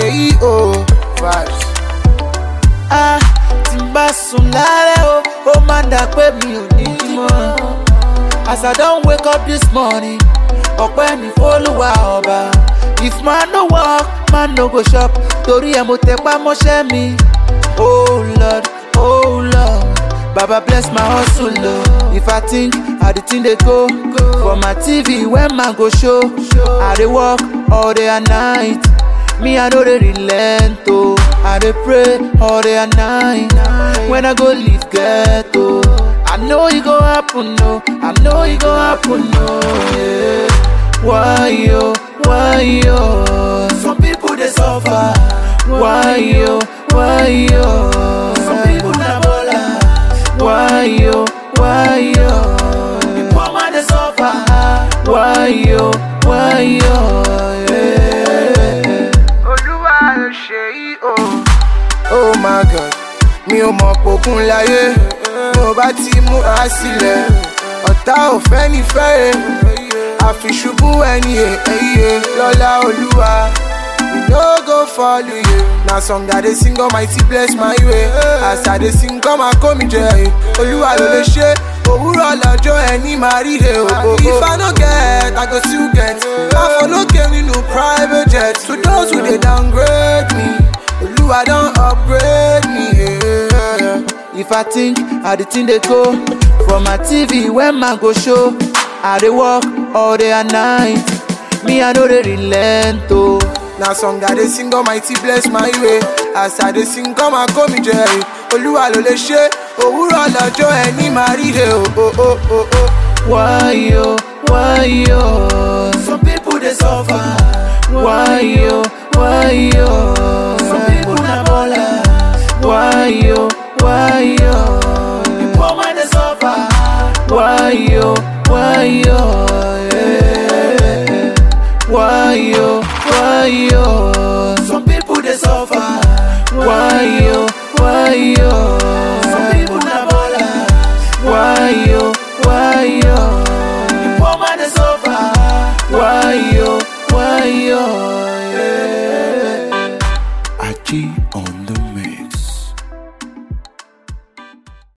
ṣe yí o vibes. Ah, tí n bá sùn lálẹ́ o, ó máa ń dà pé mi ò ní jí mọ́. As I don wake up this morning, ọpẹ́ ní fólúwa ọba. If man no work, man no go shop, torí ẹ̀ mo tẹpá mọ́ṣẹ́ mi. Oh Lord, oh Lord, Baba bless my hustle o. If I think how the thing dey go, for my TV when man go show, I dey work all day and night. Me, I know they relent, oh. I dey pray all day and night. When I go leave ghetto, I know it go happen, no. I know it go happen, no. Yeah. Why yo, why yo? Some people they suffer. Why yo, why yo? Some people na ballers. Why yo, why yo? The poor man they suffer. Why yo, why yo? Yeah. olúwa ló ṣe yí o. oh my god mi ò mọ̀ pòkun láyé mi ò bá ti múra sílẹ̀ ọ̀tá ò fẹ́ ní fẹ́rẹ̀ àfiṣubú ẹni èyí lọ́lá olúwa we no go follow you na song i dey sing almighty bless my way as i dey sing come and kó mi jẹ olúwa ló lè ṣe òwúrọ̀ lọ́jọ́ ẹni máa ríre o. if i no get i go still get máa fọ lókè nínú private jet to those who dey downgrade me olúwa don upgrade me. Yeah. If I think how the thing they go for my TV when man go show, I dey work all day and night. Me I know they relent oh. na song i dey sing almighty bless my way as i dey sing come and kó mi jẹ olúwa ló lè ṣe òwúrọ̀ lọ́jọ́ ẹni máa ríre o. o, o, o, o. Why yo, why yo? Some people they suffer. Why yo, why yo? Some people na ballers. Why yo, why yo? The poor man they suffer. Why yo, why yo? Yeah. Why yo, why yo? Some people they suffer. Why yo, why yo?